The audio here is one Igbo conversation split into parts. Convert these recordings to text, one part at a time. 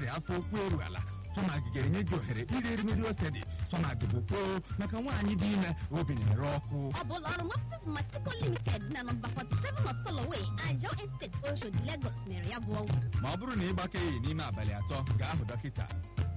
ọrịa afọ okwu eru ala Somag ga-enye gị ohere iri erimeri ose dị Somag bụ kpoo maka nwaanyị dị ime obi na-ere ọkụ ọ bụ ụlọ ọrụ Mopsif Mastico Limited na nọmba 47 Osoloway, Ajao Estate, Oshodi, Lagos mere ya bụ ọgwụ ma ọ bụrụ na ị gbakeghị n'ime abalị atọ gaa hụ dọkịta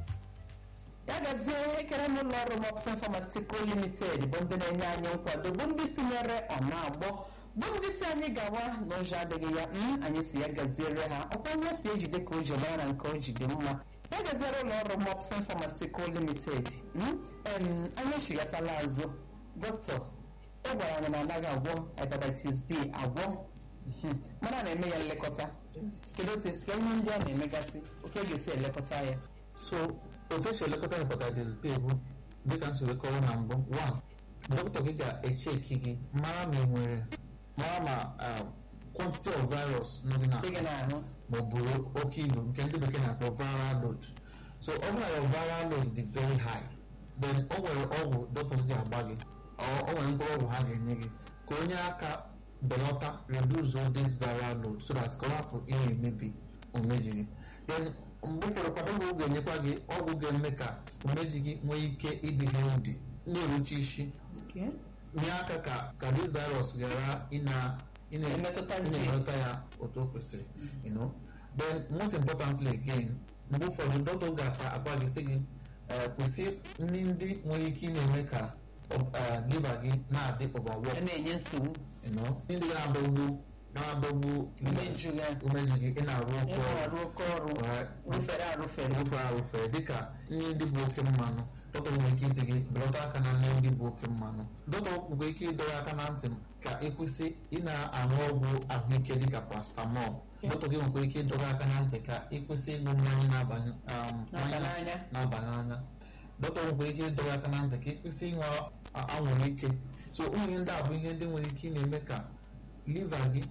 ya gazie ekere n'ụlọ ọrụ Mopsin Pharmaceutical Limited bụ ndị na-enye anyị nkwado bụ ndị si nyere ọna agbọ bụ ndị si anyị gawa n'ụzọ adịghị ya m anyị si ya gaziere ha ọkwa onye si ejide ka o ji mara nke o ji dị mma ya gaziere ụlọ ọrụ Mopsin Pharmaceutical Limited em anyị chighatala azụ dọkịta ị gwara anyị na anaghị agwọ hepatitis B agwọ mana a na-eme ya nlekọta kedu otu esi ka ihe ndị a na-emegasị otu e ga-esi elekọta ya so otu esi elekọta hepatitis B bụ dịka m siri kọrọ na mbụ one dọkịta gị ga-echeki gị mara ma ị nwere mara ma quantity of virus nọ gị dị n'ahụ gị n'ahụ ma ọ bụrụ oke ilu nke ndị bekee na-akpọ viral load so ọ bụrụ na your viral load dị very high then o nwere ọgwụ dọkịta gị agba gị ọ o nwere mkpụrụ ọgwụ ha ga-enye gị ka onye aka belata reduce all this viral load so that ka ọ hapụ ihe emebi umeji gị then mgbe ụfọdụ kwado ọgwụ ga-enyekwa gị ọgwụ ga-eme ka umeji gị nwee ike ịdị healthy na-eruchi isi nye aka ka ka this virus ghara ịna ịna- Emetụtazi. ịna-emetụta ya otu o kwesịrị you know then most importantly again mgbe ụfọdụ dọkịta ga-agwa gị sị gị eh, kwụsị nri ndị nwere ike ị na-eme ka eh, liver gị na-adị overwork a na-enye nsogbu you know ndị na-adọgbu na-adọgbu Umeju gị. umeju gị ị na-arụ oke ịrụ ọrụ ọrụ oke ọrụ Alright. rụfere arụfere ofe arụfe dịka nri ndị bụ oke mmanụ dọkịta nwere ike isi gị belata aka na nri ndị bụ oke mmanụ dọkịta nwere ike ịdọrọ aka na ntị m ka ịkwụsị ị na-aṅụ ọgwụ ahụike dịka paracetamol dọkịta gị nwere ike ịdọrọ aka na ntị ka ịkwụsị ịṅụ mmanya na-abanye um, Na-aba mmanya n'anya. na-aba n'anya dọkịta nwere ike ịdọrọ aka na ntị ka ịkwụsị ịṅụ a- anwụrụ ike so ụmụ ihe ndị a bụ ihe ndị nwere ike ị na-eme ka liver gị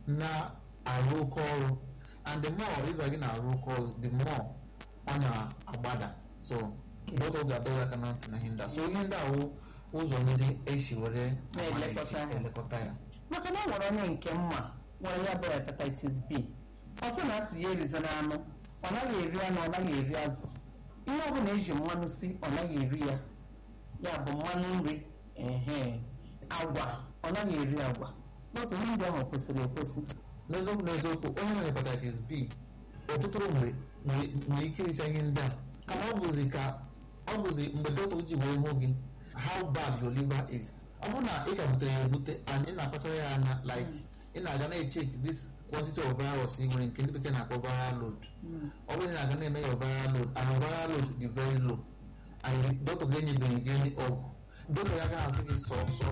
na-arụ oke ọrụ and the more liver gị na-arụ oke ọrụ the more ọ na-agbada so dọkịta ga-adọrọ aka na ntị na ihe ndị a so ihe ndị a wụ ụzọ ndị esi were Na-elekọta ha. elekọta ya maka na ọ nwere onye nke mma nwere ya bụ hepatitis B ọ sị na asị ya erizana anụ ọ naghị eri anụ ọ naghị eri azụ ihe ọ bụla eji mmanụ si ọ naghị eri ya ya bụ mmanụ nri ehe agwa ọ naghị eri agwa n'otu ihe ndị ahụ kwesịrị ekwesị n'eziokwu n'eziokwu onye nwere hepatitis B ọtụtụ mgbe nwere nwere ike ịrịcha ihe ndị a kama ọ bụzi ka ọ bụzi mgbe dọkịta ji wee hụ gị how bad your liver is ọ bụrụ na ị ka butere ya ebute and ị na-akpachara ya anya like ị na-aga na-echek this quantity of virus ị nwere nke ndị bekee na-akpọ viral load ọ bụrụ na ị na-aga na-eme ya viral load and your viral load dị very low and dọkịta ga-enyebeghị gị ọgwụ dọkịta ya agaghị asị gị sọ sọ